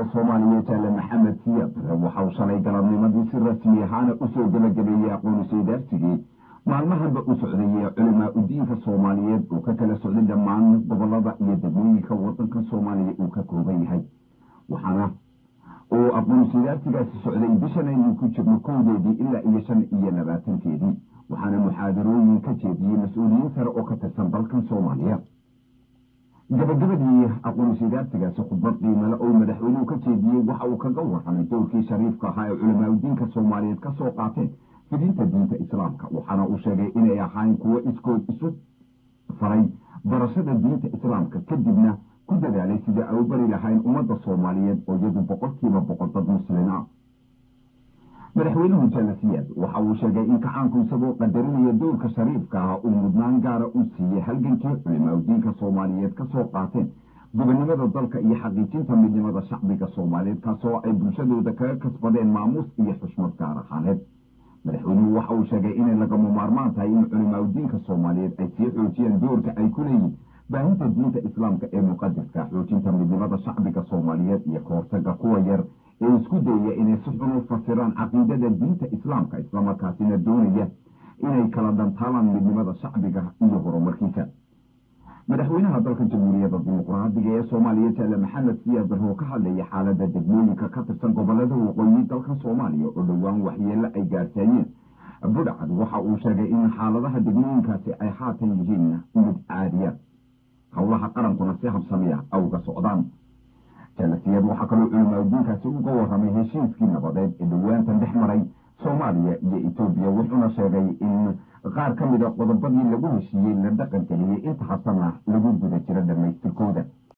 ee soomaaliya jaale maxamed siyaad waxa uu shalay galabnimadii si rasmi ahaana usoo gebagabeeyey aqoonusaydaarsigii maalmahanba u socdayey culimaa udiinka soomaaliyeed oo ka kala socday dhammaan gobolada iyo degmooyinka wadanka soomaaliya uu ka kooban yahay waxaana uu aqoonusaydaarsigaasi socday bishan aynu ku jirno kowdeedii ilaa iyo shan iyo labaatankeedii waxaana muxaadarooyin ka jeediyey mas-uuliyiin sare oo ka tirsan dalkan soomaaliya gabagabadii aqoonusaydaarsigaasi khudbad qiimale oo madaxweynuhu ka jeediyey waxa uu kaga warramay dowrkii shariifka ahaa ee culimaauddiinka soomaaliyeed ka soo qaateen fidinta diinta islaamka waxaana uu sheegay inay ahayn kuwo iskood isu faray barashada diinta islaamka kadibna ku dadaalay sidii ay u bari lahayn ummadda soomaaliyeed oo iyadu boqolkiiba boqol dad muslin ah madaxweynuhu jalasiyaad waxa uu sheegay in kacaanku isagoo qadarinaya dowrka shariifka ah uu mudnaan gaara u siiyey halgankii culimaauddiinka soomaaliyeed ka soo qaateen gobonnimada dalka iyo xaqiijinta midnimada shacbiga soomaaliyeed kaasoo ay bulshadooda kaga kasbadeen maamuus iyo xushmad gaar ahaaneed madaxweynuhu waxa uu sheegay inay lagama maarmaan tahay in culimaauddiinka soomaaliyeed ay sii xoojiyaan doorka ay ku leeyihin baahinta diinta islaamka ee muqadaska xoojinta midnimada shacbiga soomaaliyeed iyo ka hortaga kuwa yar ee isku dayaya inay si xun u fasiraan caqiidada diinta islaamka islamarkaasina doonaya inay kala dhantaalaan midnimada shacbiga iyo horumarkiisa madaxweynaha dalka jamhuuriyadda dimuqraadiga ee soomaaliya jaale maxamed siyaad barre oo ka hadlaya xaaladda degmooyinka ka tirsan gobolada waqooyi dalka soomaaliya oo dhowaan waxyeello ay gaarsiiyeen budhcad waxa uu sheegay in xaaladaha degmooyinkaasi ay haatan yihiin mid caadiya howlaha qarankuna si habsamiya awga socdaan jalasiyaad waxaa kaloo culimaauddiinkaasi uga warramay heshiiskii nabadeed ee dhowaantan dhex maray soomaaliya iyo etoobiya wuxuuna sheegay in qaar ka mida qodobadii lagu heshiiyey la dhaqan geliyey inta hasana lagu guda jiro dhammaystirkooda